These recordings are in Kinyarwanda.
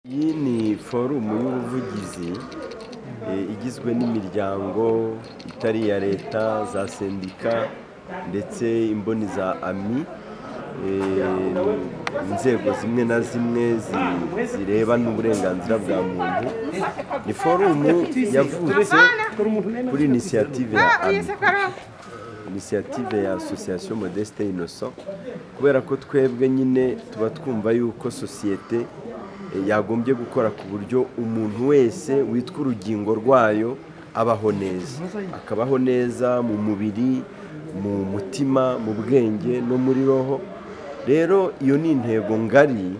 Iyi ni forumu y'ubuvugizi eh, igizwe n'imiryango itari iya leta za sendika ndetse imboni za ami eh, inzego zimwe na zimwe zi- zirebana uburenganzira bwa muntu ni forumu yavutse kuri inisiyative ya ami inisiyative ya asosiyasiyo modeste inoso kubera ko twebwe nyine tuba twumva yuko sosiyete eh, yagombye gukora ku buryo umuntu wese witwa urugingo rwayo abaho neza akabaho neza mu mubiri mu mutima mu bwenge no muri roho rero iyo ni intego ngari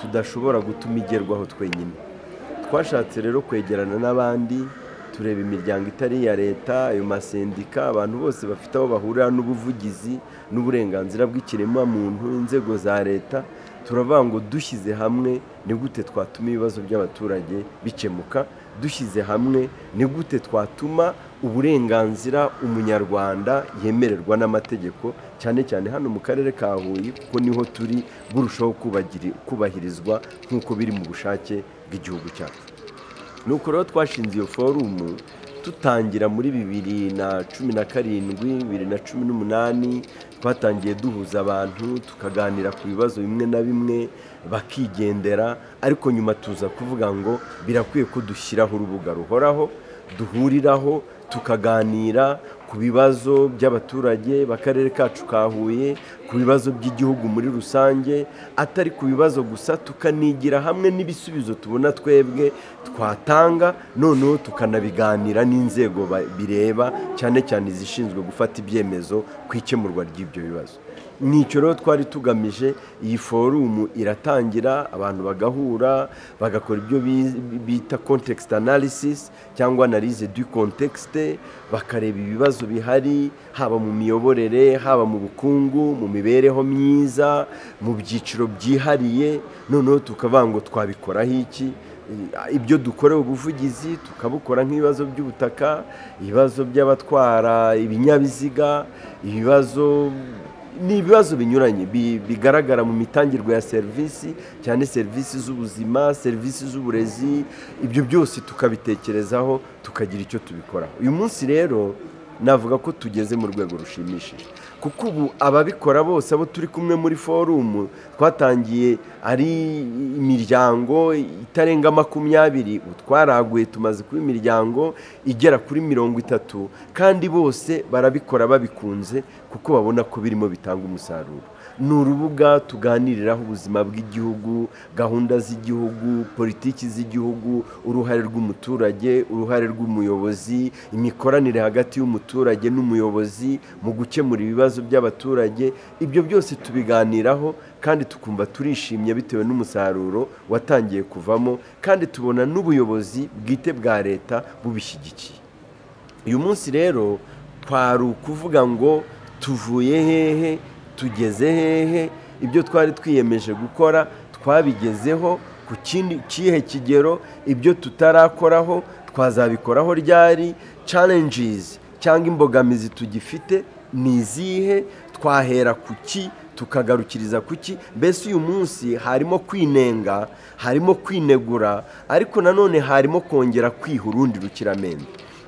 tudashobora gutuma igerwaho twenyine twashatse rero kwegerana n'abandi tureba imiryango itari iya leta ayo masendika abantu bose bafite aho bahurira n'ubuvugizi n'uburenganzira bw'ikiremwamuntu inzego za leta turavuga ngo dushyize hamwe ni gute twatuma ibibazo by'abaturage bikemuka dushyize hamwe ni gute twatuma uburenganzira umunyarwanda yemererwa n'amategeko cyane cyane hano mu karere ka huye kuko niho turi burushaho kubagiri- kubahirizwa nk'uko biri mu bushake bw'igihugu cyacu nuko rero twashinze iyo forumu tutangira muri bibiri na cumi na karindwi bibiri na cumi n'umunani twatangiye duhuza abantu tukaganira ku bibazo bimwe na bimwe bakigendera ariko nyuma tuza kuvuga ngo birakwiye ko dushyiraho urubuga ruhoraho duhuriraho tukaganira ku bibazo by'abaturage b'akarere kacu ka huye ku bibazo by'igihugu muri rusange atari ku bibazo gusa tukanigira hamwe n'ibisubizo tubona twebwe twatanga noneho tukanabiganira n'inzego ba- bireba cyane cyane izishinzwe gufata ibyemezo ku ikemurwa ry'ibyo bibazo nicyo rero twari tugamije iyi forumu iratangira abantu bagahura bagakora ibyo bi- bita context analysis cyangwa analyse du contexte bakareba ibibazo bihari haba mu miyoborere haba mu bukungu mu mibereho myiza mu byiciro byihariye noneho tukavuga ngo twabikoraho iki ibyo dukorewe ubuvugizi tukabukora nk'ibibazo by'ubutaka ibibazo by'abatwara ibinyabiziga ibibazo ni ibibazo binyuranye bi- bigaragara mu mitangirwe ya serivisi cyane serivisi z'ubuzima serivisi z'uburezi ibyo byose tukabitekerezaho tukagira icyo tubikoraho uyu munsi rero navuga ko tugeze mu rwego rushimishije kuko ubu ababikora bose abo turi kumwe muri forumu twatangiye ari imiryango itarenga makumyabiri ubu twaraguye tumaze kuba imiryango igera kuri mirongo itatu kandi bose barabikora babikunze kuko babona ko birimo bitanga umusaruro ni urubuga tuganiriraho ubuzima bw'igihugu gahunda z'igihugu politiki z'igihugu uruhare rw'umuturage uruhare rw'umuyobozi imikoranire hagati y'umuturage n'umuyobozi mu gukemura ibibazo by'abaturage ibyo byose tubiganiraho kandi tukumva turishimye bitewe n'umusaruro watangiye kuvamo kandi tubona n'ubuyobozi bwite bwa leta bubishyigikiye uyu munsi rero kwari ukuvuga ngo tuvuye hehe tugeze hehe ibyo twari twiyemeje gukora twabigezeho ku kindi- kihe kigero ibyo tutarakoraho twazabikoraho ryari challenges cyangwa imbogamizi tugifite ni izihe twahera ku ki tukagarukiriza ku ki mbese uyu munsi harimo kwinenga harimo kwinegura ariko nanone harimo kongera kwiha urundi rukiramende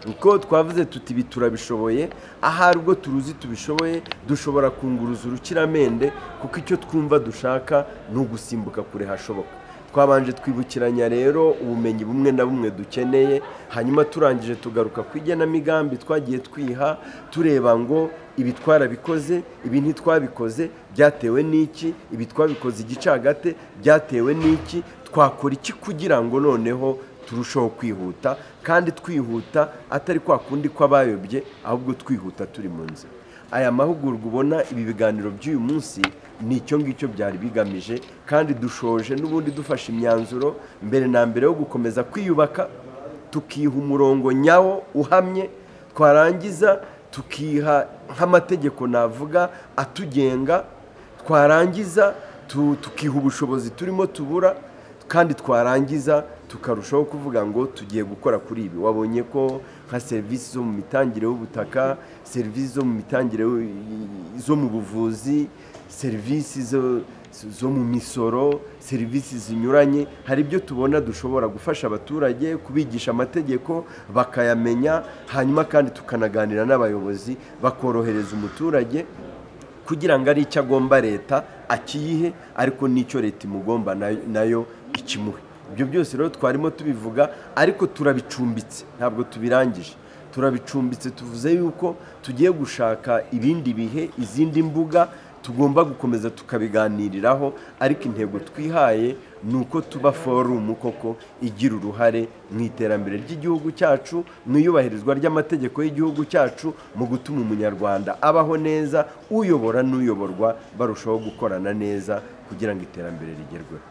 uko twavuze tuti ibi turabishoboye ahari ubwo turuzi tubishoboye dushobora kunguruza urukiramende kuko icyo twumva dushaka ni ugusimbuka kure hashoboka twabanje twibukiranya rero ubumenyi bumwe na bumwe dukeneye hanyuma turangije tugaruka ku igenamigambi twagiye twiha tureba ngo ibi twarabikoze ibi ntitwabikoze byatewe n'iki ibi twabikoze igicagate byatewe n'iki twakora iki kugira ngo noneho turushaho kwihuta kandi twihuta atari kwa kundi kw'abayobye ahubwo twihuta turi mu nzira aya mahugurwa ubona ibi biganiro by'uyu munsi ni icyo ngicyo byari bigamije kandi dushoje n'ubundi dufashe imyanzuro mbere na mbere yo gukomeza kwiyubaka tukiha umurongo nyawo uhamye twarangiza tukiha nk'amategeko navuga atugenga twarangiza tu- tukiha ubushobozi turimo tubura kandi twarangiza tukarushaho kuvuga ngo tugiye gukora kuri ibi wabonye ko nka serivisi zo mu mitangire y'ubutaka serivisi zo mu mitangire yo- zo mu buvuzi serivisi zo- zo mu misoro serivisi zinyuranye hari ibyo tubona dushobora gufasha abaturage kubigisha amategeko bakayamenya hanyuma kandi tukanaganira n'abayobozi bakorohereza umuturage kugira ngo ari icyo agomba leta akiyihe ariko n'icyo leta imugomba nayo- nayo ikimuhe ibyo byose rero twarimo tubivuga ariko turabicumbitse ntabwo tubirangije turabicumbitse tuvuze yuko tugiye gushaka ibindi bihe izindi mbuga tugomba gukomeza tukabiganiriraho ariko intego twihaye ni uko tuba forumu koko igira uruhare mu iterambere ry'igihugu cyacu mu iyubahirizwa ry'amategeko y'igihugu cyacu mu gutuma umunyarwanda abaho neza uyobora n'uyoborwa barushaho gukorana neza kugira ngo iterambere rigerweho